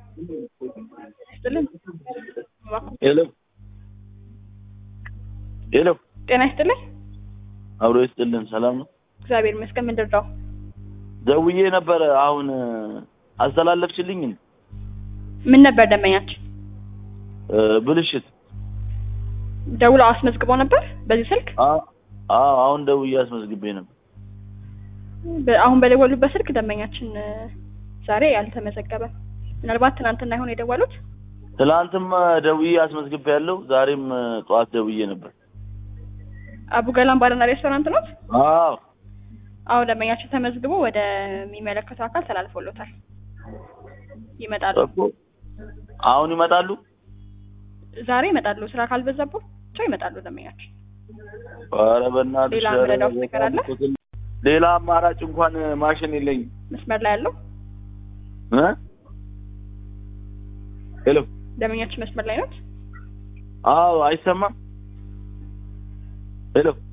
ይስጥልን። ሄሎ ሄሎ፣ ጤና ይስጥልኝ። አብሮ ይስጥልን። ሰላም ነው? እግዚአብሔር ይመስገን። ምንድን ነው? ደውዬ ነበረ። አሁን አስተላለፍችልኝ። ምን ነበር ደንበኛችን እ ብልሽት ደውለው አስመዝግበው ነበር በዚህ ስልክ? አ- አዎ፣ አሁን ደውዬ አስመዝግቤ ነበር። በ- አሁን በደወሉበት ስልክ ደንበኛችን እ፣ ዛሬ አልተመዘገበም። ምናልባት ትናንትና ይሆን የደወሉት? ትላንትም ደውዬ አስመዝግቤ ያለው ዛሬም ጠዋት ደውዬ ነበር። አቡ ገላን ባርና ሬስቶራንት ነው? አዎ አሁን ደንበኛችን ተመዝግቦ ወደሚመለከተው አካል ተላልፎሎታል። ይመጣሉ። እኮ አሁን ይመጣሉ። ዛሬ ይመጣሉ። ስራ ካልበዛባቸው ይመጣሉ ደንበኛችን። ኧረ በእናትሽ ሌላ ኧረ ምረዳው ነገር አለ? ሌላ አማራጭ እንኳን ማሽን የለኝም። መስመር ላይ ያለው እ ሄሎ ደንበኛችን መስመር ላይ ነው። አዎ አይሰማም። ሄሎ